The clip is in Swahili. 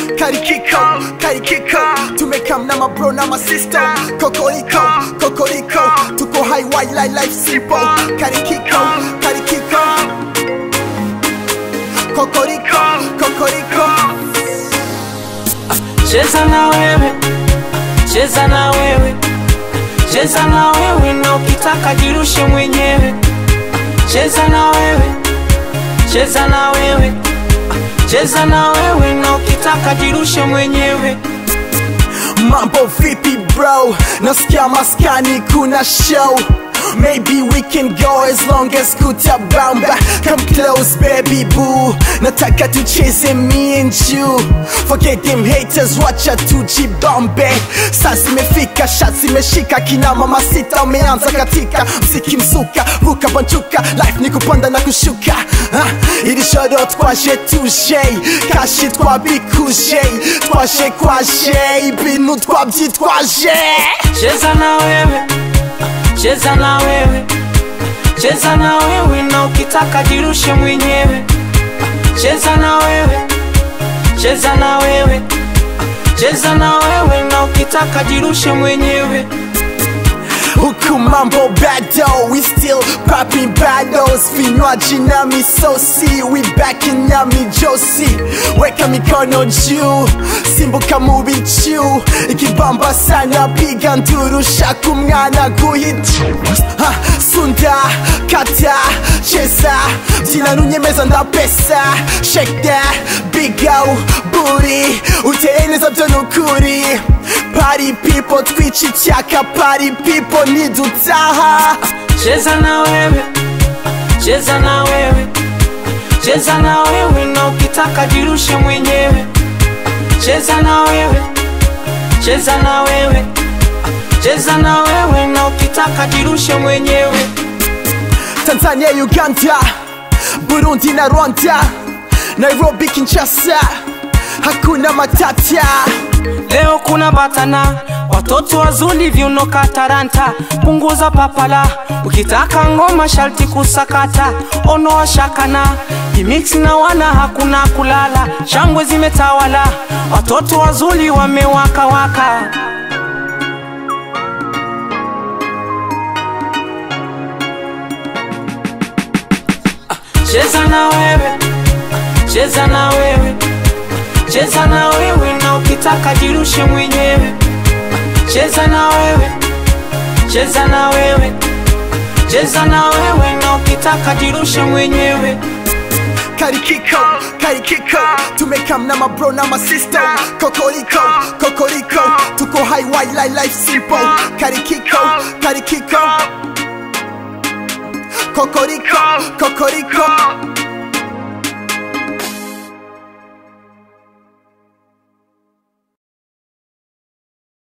karikiko karikiko tumekam na mabro na masista kokoriko kokoriko tuko high white life life simple karikiko karikiko kokoriko kokoriko cheza na wewe cheza na wewe cheza na wewe na ukitaka jirushe mwenyewe cheza na wewe cheza na wewe cheza na wewe na ukitaka jirushe mwenyewe mambo vipi bro nasikia maskani kuna show Maybe we can go as long as kutabamba Come close baby boo Nataka tucheze me and you Forget them haters wacha tujibambe Sasa imefika shots imeshika kina mama sita umeanza katika mziki msuka ruka banchuka life ni kupanda na kushuka ah, iri joro twaje tuje kashi twabikuje twaje kwaje ibintu twabyitwaje cheza na wewe cheza na wewe cheza na wewe na ukitaka jirushe mwenyewe cheza na wewe cheza na wewe cheza na wewe na ukitaka jirushe mwenyewe huku mambo bado we still popping battles vinywaji na misosi we back in nyami josi weka mikono juu simbuka mu bicu ikibamba sana piga nduru shaka umwana guhita Ha, sunda kata cheza byina nunyemeza ndapesa shake that big out booty uteye neza byo nukuri party people twica icyaka party people nidutaha cheza na wewe cheza na wewe cheza na wewe na ukitaka jirushe mwenyewe cheza na wewe cheza na wewe cheza na wewe na ukitaka jirushe mwenyewe tanzania uganda burundi na rwanda nairobi kinshasa hakuna matata leo kuna batana watoto wazuri viunoka taranta punguza papala ukitaka ngoma sharti kusakata onoa shakana imix na wana hakuna kulala shangwe zimetawala watoto wazuri wamewaka waka cheza na wewe cheza na wewe cheza na wewe na ukitaka jirushe mwenyewe cheza na wewe cheza na wewe cheza na wewe na ukitaka jirushe mwenyewe karikiko karikiko tumekam na mabro na masista kokoriko kokoriko tuko high white life life simple karikiko karikiko kokoriko kokoriko